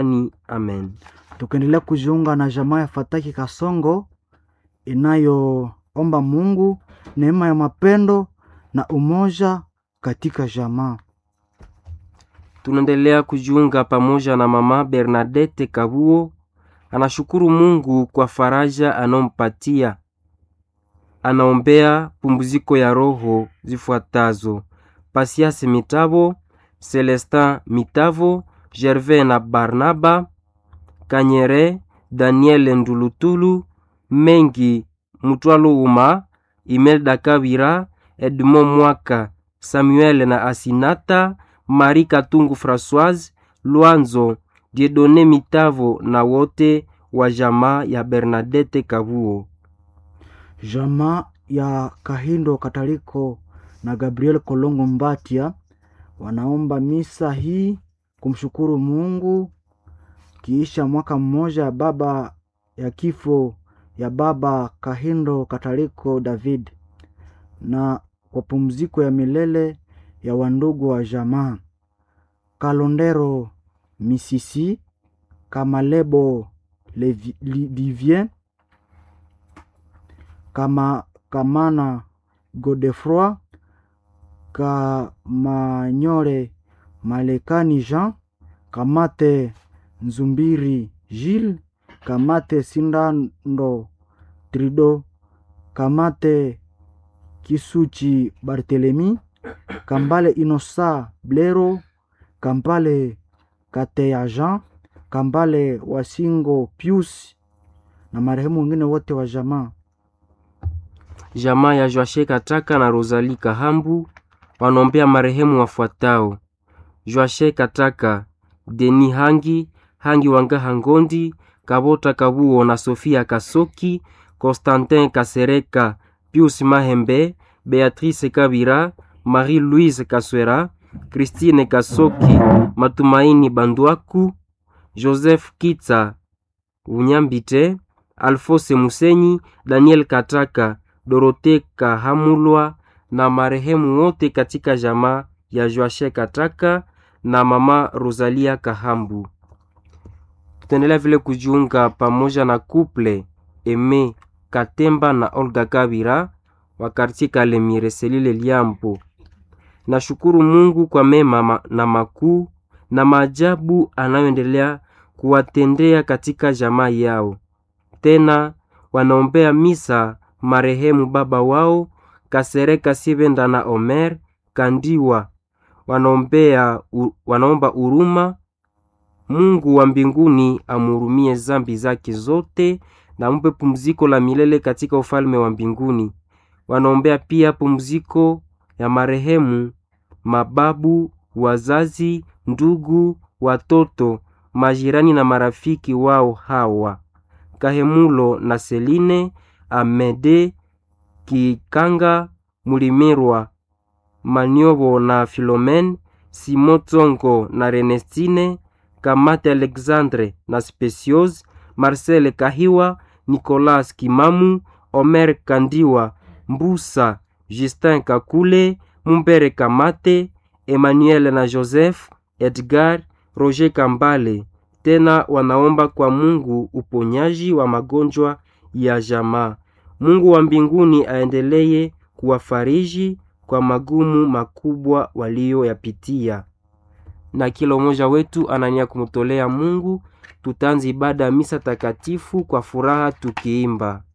Ni amen. tukiendelea kujiunga na jamaa ya Fataki Kasongo inayoomba Mungu neema ya mapendo na umoja katika jamaa. Tunaendelea kujiunga pamoja na mama Bernadette Kabuo. Anashukuru Mungu kwa faraja anaompatia. Anaombea pumziko ya roho zifuatazo: Pasiase Mitavo, Celestin Mitavo, Gervais na Barnaba Kanyere, Daniel Ndulutulu, Mengi Mutwalo Uma, Imelda Kabira, Edmond Mwaka, Samuel na Asinata, Marie Katungu Françoise, Luanzo, Diedone Mitavo na wote wa jamaa ya Bernadette Kabuo. Jamaa ya Kahindo Kataliko na Gabriel Kolongo Mbatia wanaomba misa hii kumshukuru Mungu kiisha mwaka mmoja ya baba ya kifo ya baba Kahindo Kataliko David na kwa pumziko ya milele ya wandugu wa jamaa Kalondero Misisi Kamalebo Levi- Li- Vivien kama Kamana Godefroy Kamanyore Malekani Jean Kamate Nzumbiri Gilles Kamate Sindando Trido Kamate Kisuchi Barthelemy Kambale Inosa Blero Kambale Kateya Jean Kambale Wasingo Pius na marehemu wengine wote wa jamaa. Jamaa ya Joashe Kataka na Rosalie Kahambu wanaombea marehemu wafuatao: Joashe Kataka, Deni Hangi, Hangi Wangaha Ngondi, Kabota Kabuo na Sofia Kasoki, Constantin Kasereka, Pius Mahembe, Beatrice Kabira, Marie-Louise Kaswera, Christine Kasoki, Matumaini Bandwaku, Joseph Kitsa Unyambite, Alfose Musenyi, Daniel Kataka, Dorote Kahamulwa na marehemu wote katika jamaa ya Joashe Kataka na mama Rosalia Kahambu. Tutaendelea vile kujiunga pamoja na couple Eme Katemba na Olga Kabira wa kartie Kalemire Selile Liambo. Nashukuru Mungu kwa mema ma- na makuu na maajabu anayoendelea kuwatendea katika jamaa yao. Tena wanaombea misa marehemu baba wao Kasereka Sibenda na Omer Kandiwa. Wanaombea u, wanaomba huruma Mungu wa mbinguni amhurumie zambi zake zote na ampe pumziko la milele katika ufalme wa mbinguni. Wanaombea pia pumziko ya marehemu mababu, wazazi, ndugu, watoto, majirani na marafiki wao hawa Kahemulo na Seline, Amede, Kikanga, Mulimirwa, Maniobo na Filomen, Simo Tsongo na Renestine, Kamate Alexandre na Specios, Marcel Kahiwa, Nicolas Kimamu, Omer Kandiwa, Mbusa, Justin Kakule, Mumbere Kamate, Emmanuel na Joseph, Edgar, Roger Kambale. Tena wanaomba kwa Mungu uponyaji wa magonjwa ya jamaa. Mungu wa mbinguni aendelee kuwafariji kwa magumu makubwa walioyapitia na kila mmoja wetu anania kumtolea Mungu. Tutaanza ibada ya misa takatifu kwa furaha tukiimba